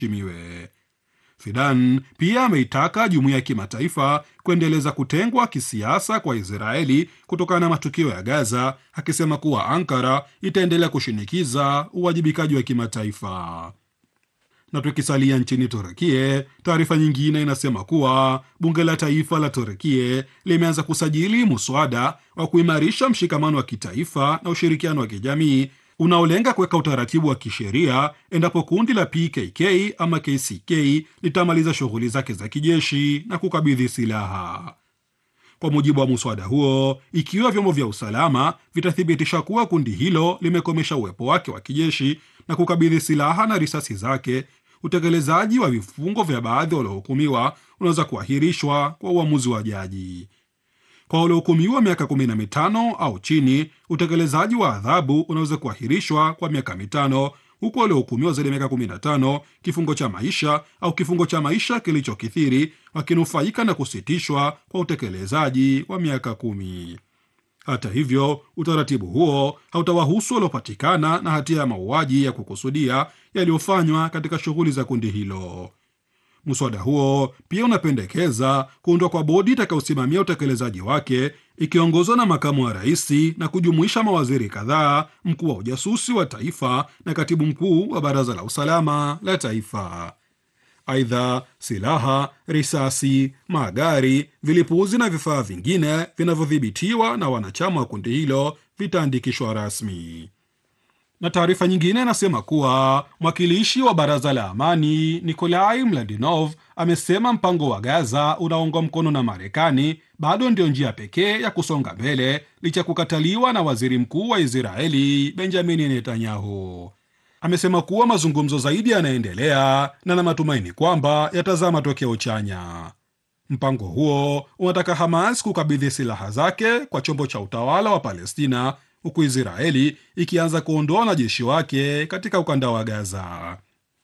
iheshimiwe. Fidan pia ameitaka jumuiya ya kimataifa kuendeleza kutengwa kisiasa kwa Israeli kutokana na matukio ya Gaza, akisema kuwa Ankara itaendelea kushinikiza uwajibikaji wa kimataifa. Na tukisalia nchini Turukie, taarifa nyingine inasema kuwa bunge la taifa la Turukie limeanza kusajili muswada wa kuimarisha mshikamano wa kitaifa na ushirikiano wa kijamii unaolenga kuweka utaratibu wa kisheria endapo kundi la PKK ama KCK litamaliza shughuli zake za kijeshi na kukabidhi silaha. Kwa mujibu wa muswada huo, ikiwa vyombo vya usalama vitathibitisha kuwa kundi hilo limekomesha uwepo wake wa kijeshi na kukabidhi silaha na risasi zake, utekelezaji wa vifungo vya baadhi waliohukumiwa unaweza kuahirishwa kwa uamuzi wa jaji. Kwa waliohukumiwa miaka kumi na mitano au chini, utekelezaji wa adhabu unaweza kuahirishwa kwa miaka mitano, huku waliohukumiwa zaidi ya miaka kumi na tano kifungo cha maisha au kifungo cha maisha kilichokithiri wakinufaika na kusitishwa kwa utekelezaji wa miaka kumi. Hata hivyo, utaratibu huo hautawahusu waliopatikana na hatia ya mauaji ya kukusudia yaliyofanywa katika shughuli za kundi hilo. Muswada huo pia unapendekeza kuundwa kwa bodi itakayosimamia utekelezaji wake ikiongozwa na makamu wa rais na kujumuisha mawaziri kadhaa, mkuu wa ujasusi wa taifa na katibu mkuu wa baraza la usalama la taifa. Aidha, silaha, risasi, magari, vilipuzi na vifaa vingine vinavyodhibitiwa na wanachama wa kundi hilo vitaandikishwa rasmi na taarifa nyingine inasema kuwa mwakilishi wa baraza la amani Nikolai Mladinov amesema mpango wa Gaza unaungwa mkono na Marekani bado ndio njia pekee ya kusonga mbele licha ya kukataliwa na waziri mkuu wa Israeli Benjamini Netanyahu. Amesema kuwa mazungumzo zaidi yanaendelea na na matumaini kwamba yatazaa matokeo chanya. Mpango huo unataka Hamas kukabidhi silaha zake kwa chombo cha utawala wa Palestina huku Israeli ikianza kuondoa wanajeshi wake katika ukanda wa Gaza.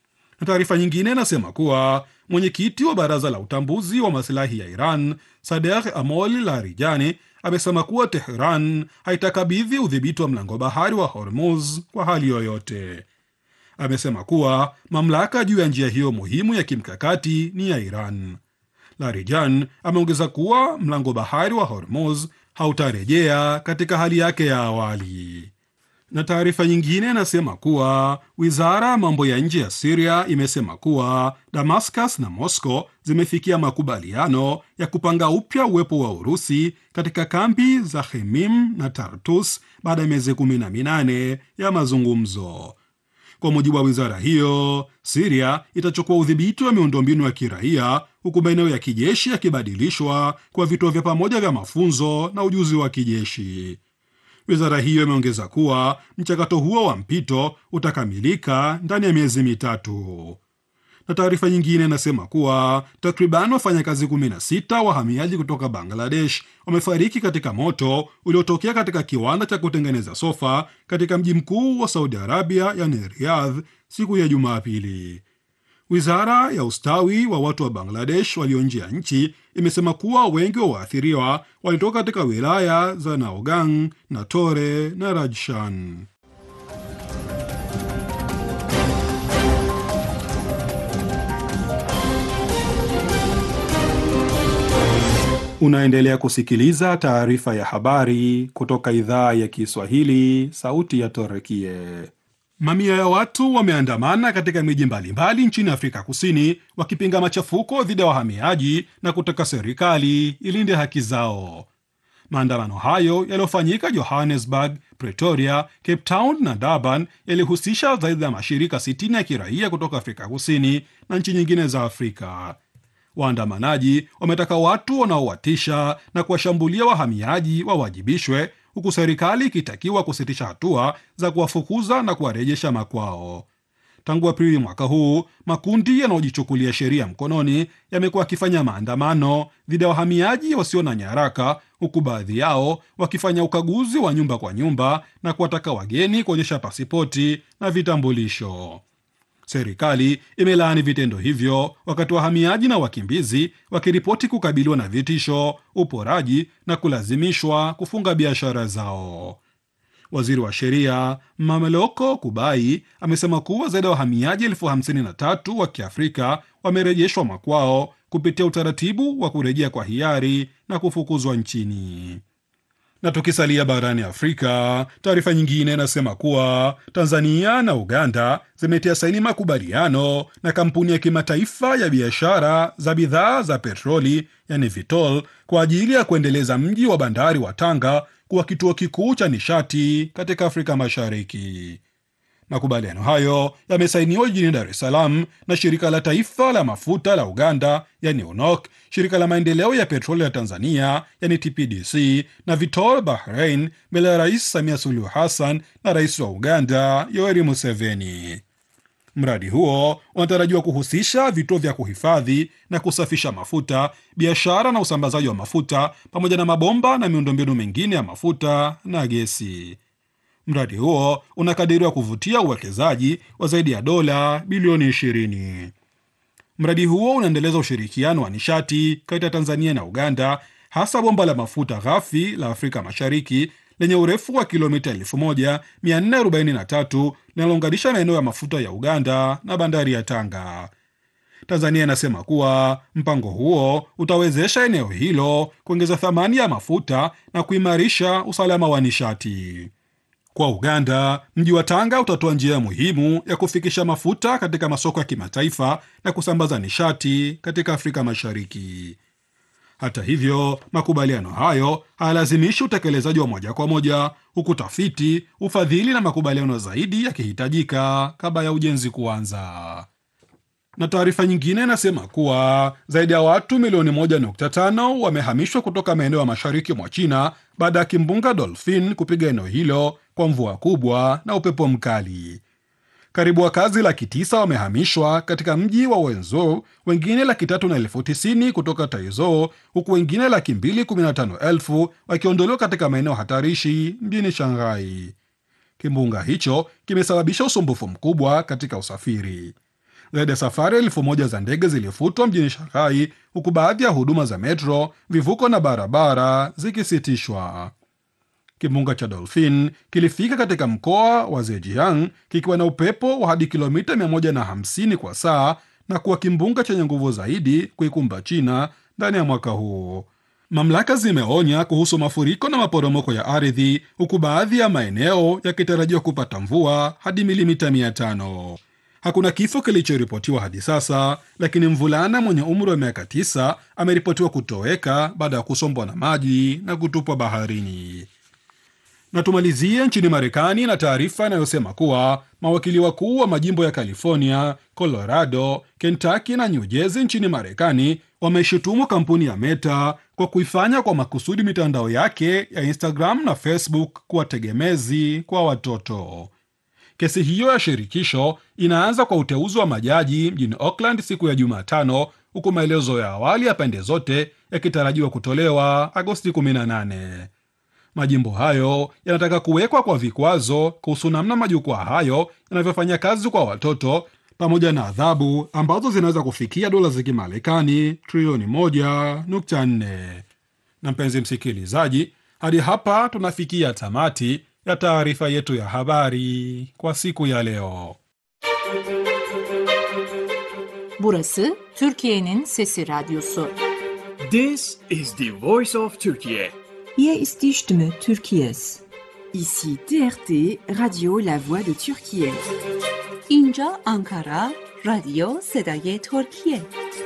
Na taarifa nyingine inasema kuwa mwenyekiti wa baraza la utambuzi wa masilahi ya Iran Sadegh Amol Larijani amesema kuwa Tehran haitakabidhi udhibiti wa mlango bahari wa Hormuz kwa hali yoyote. Amesema kuwa mamlaka juu ya njia hiyo muhimu ya kimkakati ni ya Iran. Larijan ameongeza kuwa mlango bahari wa Hormuz hautarejea katika hali yake ya awali. Na taarifa nyingine inasema kuwa wizara ya mambo ya nje ya Siria imesema kuwa Damascus na Moscow zimefikia makubaliano ya kupanga upya uwepo wa Urusi katika kambi za Khemim na Tartus baada ya miezi kumi na minane ya mazungumzo. Kwa mujibu wa wizara hiyo, Siria itachukua udhibiti wa miundombinu ya kiraia huku maeneo ya kijeshi yakibadilishwa kwa vituo vya pamoja vya mafunzo na ujuzi wa kijeshi. Wizara hiyo imeongeza kuwa mchakato huo wa mpito utakamilika ndani ya miezi mitatu. Na taarifa nyingine inasema kuwa takriban wafanyakazi 16 wahamiaji kutoka Bangladesh wamefariki katika moto uliotokea katika kiwanda cha kutengeneza sofa katika mji mkuu wa Saudi Arabia, yani Riyadh, siku ya Jumapili. Wizara ya ustawi wa watu wa Bangladesh walio nje ya nchi imesema kuwa wengi wa waathiriwa walitoka katika wilaya za Naogang, Natore na Rajshan. Unaendelea kusikiliza taarifa ya habari kutoka idhaa ya Kiswahili, sauti ya Torekie. Mamia ya watu wameandamana katika miji mbalimbali nchini Afrika Kusini wakipinga machafuko dhidi ya wahamiaji na kutaka serikali ilinde haki zao. Maandamano hayo yaliyofanyika Johannesburg, Pretoria, Cape Town na Durban yalihusisha zaidi ya mashirika 60 ya kiraia kutoka Afrika Kusini na nchi nyingine za Afrika. Waandamanaji wametaka watu wanaowatisha na kuwashambulia wahamiaji wawajibishwe huku serikali ikitakiwa kusitisha hatua za kuwafukuza na kuwarejesha makwao. Tangu Aprili mwaka huu, makundi yanayojichukulia sheria mkononi yamekuwa yakifanya maandamano dhidi ya wahamiaji wasio na nyaraka, huku baadhi yao wakifanya ukaguzi wa nyumba kwa nyumba na kuwataka wageni kuonyesha pasipoti na vitambulisho. Serikali imelaani vitendo hivyo, wakati wahamiaji na wakimbizi wakiripoti kukabiliwa na vitisho, uporaji na kulazimishwa kufunga biashara zao. Waziri wa sheria Mameloko Kubai amesema kuwa zaidi ya wahamiaji elfu hamsini na tatu wa Kiafrika wamerejeshwa makwao kupitia utaratibu wa kurejea kwa hiari na kufukuzwa nchini. Na tukisalia barani Afrika, taarifa nyingine inasema kuwa Tanzania na Uganda zimetia saini makubaliano na kampuni ya kimataifa ya biashara za bidhaa za petroli, yani Vitol, kwa ajili ya kuendeleza mji wa bandari wa Tanga kuwa kituo kikuu cha nishati katika Afrika Mashariki. Makubaliano hayo yamesainiwa jijini Dar es Salaam na shirika la taifa la mafuta la Uganda yani UNOC, shirika la maendeleo ya petroli ya Tanzania yani TPDC na Vitol Bahrain, mbele ya Rais Samia Suluhu Hassan na rais wa Uganda Yoweri Museveni. Mradi huo unatarajiwa kuhusisha vituo vya kuhifadhi na kusafisha mafuta, biashara na usambazaji wa mafuta, pamoja na mabomba na miundombinu mingine ya mafuta na gesi. Mradi huo unakadiriwa kuvutia uwekezaji wa zaidi ya dola bilioni 20. Mradi huo unaendeleza ushirikiano wa nishati kati ya Tanzania na Uganda, hasa bomba la mafuta ghafi la Afrika Mashariki lenye urefu wa kilomita 1443 linalounganisha maeneo ya mafuta ya Uganda na bandari ya Tanga. Tanzania inasema kuwa mpango huo utawezesha eneo hilo kuongeza thamani ya mafuta na kuimarisha usalama wa nishati. Kwa Uganda, mji wa Tanga utatoa njia muhimu ya kufikisha mafuta katika masoko ya kimataifa na kusambaza nishati katika Afrika Mashariki. Hata hivyo, makubaliano hayo hayalazimishi utekelezaji wa moja kwa moja, huku tafiti, ufadhili na makubaliano zaidi yakihitajika kabla ya ujenzi kuanza. Na taarifa nyingine inasema kuwa zaidi ya watu milioni 1.5 wamehamishwa kutoka maeneo ya mashariki mwa China baada ya kimbunga Dolphin kupiga eneo hilo kwa mvua kubwa na upepo mkali. Karibu wakazi laki tisa wamehamishwa katika mji wa Wenzhou, wengine laki tatu na elfu tisini kutoka Taizou, huku wengine laki mbili kumi na tano elfu wakiondolewa katika maeneo hatarishi mjini Shanghai. Kimbunga hicho kimesababisha usumbufu mkubwa katika usafiri. Zaidi ya safari elfu moja za ndege zilifutwa mjini Shanghai, huku baadhi ya huduma za metro, vivuko na barabara zikisitishwa. Kimbunga cha Dolphin kilifika katika mkoa wa Zhejiang kikiwa na upepo wa hadi kilomita 150 kwa saa na kuwa kimbunga chenye nguvu zaidi kuikumba China ndani ya mwaka huu. Mamlaka zimeonya kuhusu mafuriko na maporomoko ya ardhi, huku baadhi ya maeneo yakitarajiwa kupata mvua hadi milimita 500. Hakuna kifo kilichoripotiwa hadi sasa, lakini mvulana mwenye umri wa miaka 9 ameripotiwa kutoweka baada ya kusombwa na maji na kutupwa baharini. Na tumalizie nchini Marekani na taarifa inayosema kuwa mawakili wakuu wa majimbo ya California, Colorado, Kentucky na New Jersey nchini Marekani wameshutumu kampuni ya Meta kwa kuifanya kwa makusudi mitandao yake ya Instagram na Facebook kuwa tegemezi kwa watoto. Kesi hiyo ya shirikisho inaanza kwa uteuzi wa majaji mjini Oakland siku ya Jumatano, huku maelezo ya awali ya pande zote yakitarajiwa kutolewa Agosti 18. Majimbo hayo yanataka kuwekwa kwa vikwazo kuhusu namna majukwaa hayo yanavyofanya kazi kwa watoto pamoja na adhabu ambazo zinaweza kufikia dola za Kimarekani trilioni 1.4. Na mpenzi msikilizaji, hadi hapa tunafikia tamati ya taarifa yetu ya habari kwa siku ya leo. Burası Türkiye'nin Sesi Radyosu. This is the voice of Turkey. Hier ist die Stimme Türkiye's. Ici TRT, Radio La Voix de Turquie. اینجا Ankara, رادیو صدای ترکیه.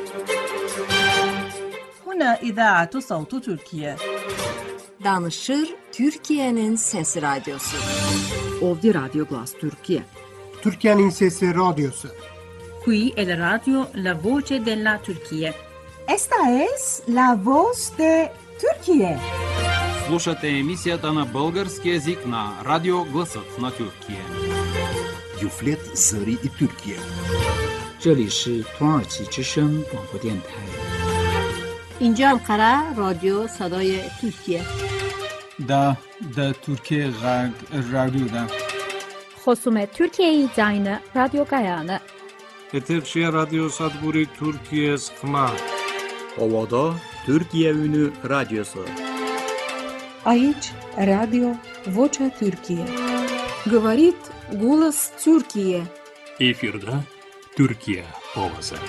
هنا إذاعة صوت تركيا. Danışır Türkiye'nin Sesi Radyosu. Ovdje Radio Glas Turkije. Türkiye'nin Sesi Radyosu. Qui è la radio La Voce della Turchia. Esta es la voz de Turquie. Слушате емисията на български язик на Радио Гласът на Тюркия. Юфлет Зари и Тюркия. 这里是土耳其之声广播电台。 اینجا انقره رادیو صدای ترکیه دا دا ترکیه غرب رادیو دا خصوم ترکیه زاین رادیو گایانه Eterşehir Radyo Sadburi Türkiye Sıkma Ovada Türkiye Ünü Radyosu Aici, Radio Vocea Türkiye. Говорит голос Türkiye. Эфирда Türkiye ovası.